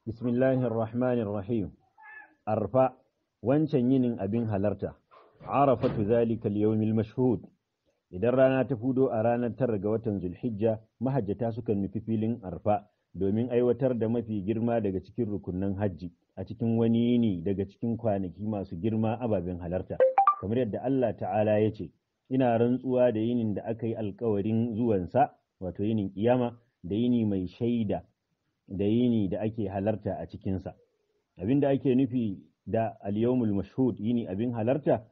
Bismillahir Rahmanir Rahim. Arfa wancan yinin abin halarta. Arafatu zalika al-yawmil mashhud. Idan rana ta fudo a ranar tara ga watan Zulhijja, mahajjata sukan nufi filin Arfa domin aiwatar da mafi girma daga cikin rukunan hajji a cikin wani yini daga cikin kwanaki masu girma ababen halarta. Kamar yadda Allah Ta'ala ya ce, Ina rantsuwa da yinin da aka yi alkawarin zuwansa, wato yinin kiyama, da yini mai shaida, da yini da ake halarta a cikinsa. Abin da ake nufi da al-yawmul mashhud yini abin halarta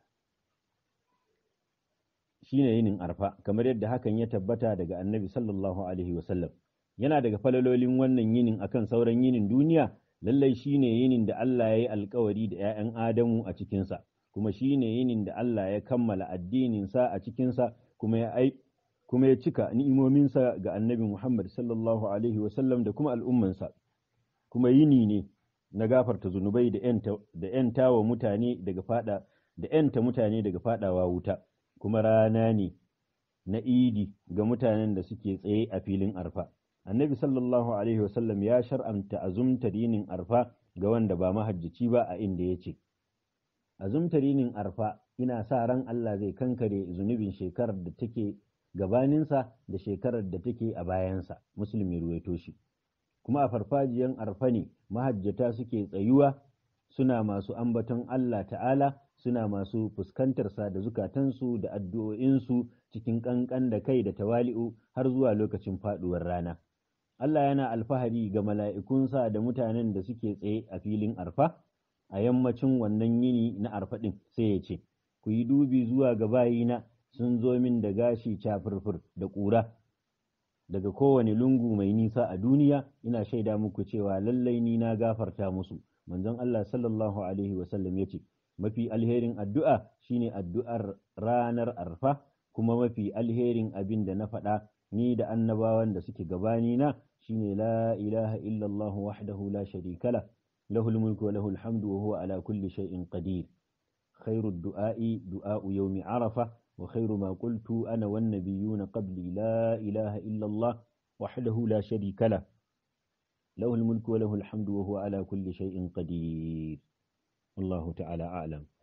shine yinin arfa kamar yadda hakan ya tabbata daga annabi sallallahu alaihi wasallam yana daga falalolin wannan yinin akan sauran yinin duniya lallai shine yinin da Allah ya yi alkawari da 'ya'yan Adamu a cikinsa kuma shine yinin da Allah ya kammala addininsa a cikinsa kuma ya ai kuma ya cika ni'imominsa ga annabi Muhammad sallallahu alaihi wasallam da kuma al'ummansa kuma yini ne na gafarta zunubai da ‘yanta wa mutane daga fada da ‘yanta mutane daga fadawa wuta kuma rana ne na idi ga mutanen da suke tsaye a filin arfa annabi sallallahu alaihi wasallam ya shar'anta azumtar yinin arfa ga wanda ba mahajjaci ba a inda ya ce azumtar yinin arfa ina sa ran Allah zai kankare zunubin shekarar da take gabaninsa da shekarar da take a bayansa musulmi ruwaito shi kuma a farfajiyan arfa ne mahajjata suke tsayuwa suna masu ambaton Allah ta'ala suna masu fuskantarsa da zukatansu da addu'o'insu cikin ƙanƙan da kai da tawali'u har zuwa lokacin faɗuwar rana. Allah yana alfahari ga mala'ikunsa da mutanen da suke tsaye a filin arfa a yammacin wannan yini na arfa ɗin sai ya ce, Ku yi dubi zuwa ga bayina sun zo min da gashi cafurfur da ƙura. daga kowane lungu mai nisa a duniya ina shaida muku cewa lallai ni na gafarta musu manzon Allah sallallahu alaihi wasallam ya ce mafi alherin addu'a shine addu'ar ranar arfa kuma mafi alherin abin da na faɗa ni da annabawan da suke gabani na shine la ilaha illallah wahdahu la sharika la lahul mulku wa lahul hamdu wa huwa ala kulli shay'in qadir khairu du'a'i du'a'u yawmi arafa وخير ما قلت أنا والنبيون قبلي لا إله إلا الله وحده لا شريك له له الملك وله الحمد وهو على كل شيء قدير الله تعالى أعلم